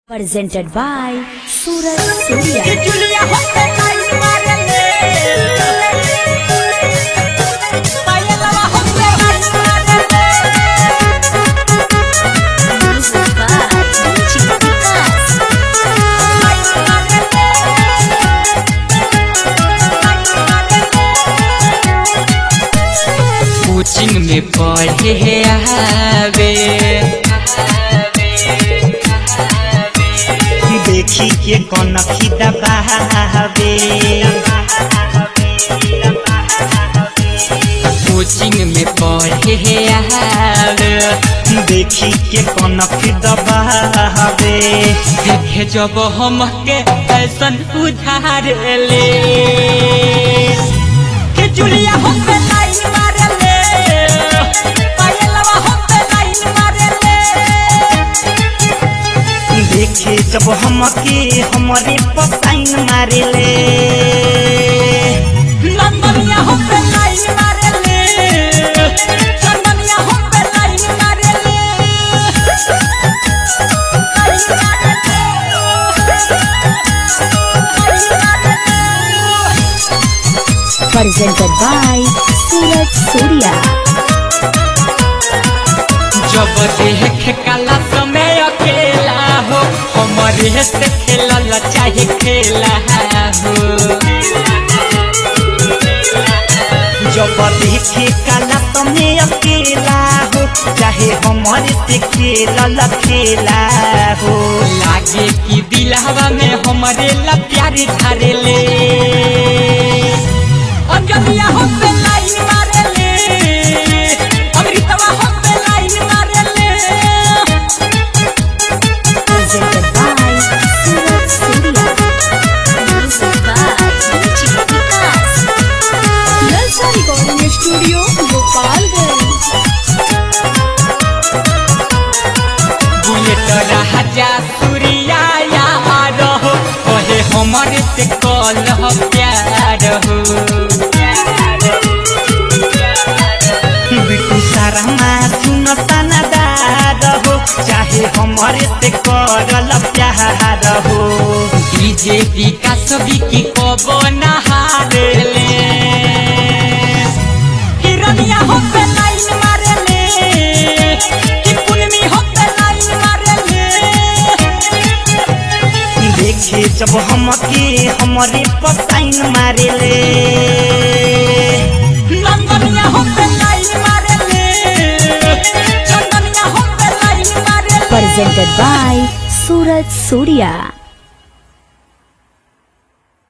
presented by Suraj Surya. Julia Hoppe Line Marale Mayalawa Hoppe Line Marale Music by DJ Vikas. Coaching में पढ़े आवे देखी के कनखी दबावे कोचिंग में पढ़े आवे देखी के कनखी दबावे देखे जब हम के फैशन उधार ले कि जुलिया होppe line marale Mayalawa Hoppe line marale देखे जब हमके हमरे पसाइन मारेले Londoniya Hoppe line marale Londoniya Hoppe line marale Presented by Suraj Surya. जब देख काला समय अकेला हो हमारे से खेलल चाहे खेला हो जब देखे काला तमे अकेला हो चाहे हमारे से खेलल खेला हो लागे कि दिलहवा में हमारे ला प्यार झारे ले अंजलिया होppe line marale अमृतवा होppe line marale Presented by Suraj Surya. Music by DJ Vikas. Lalsa Recording Studio, Gopalganj. Bullet Raja Surya यार हो कहे हमारे से कल प्यार हो बिटू सारा सुन सनदार हो चाहे हमारे से करल प्यार हो डीजे विकास विकी कबो नहार ले हिरनिया होppe line marale कि पुनमी होppe line marale देखे जब हमके हमारे पसाइन मारेले लंदनिया होppe line marale चंदनिया होppe line marale Presented by Suraj Surya.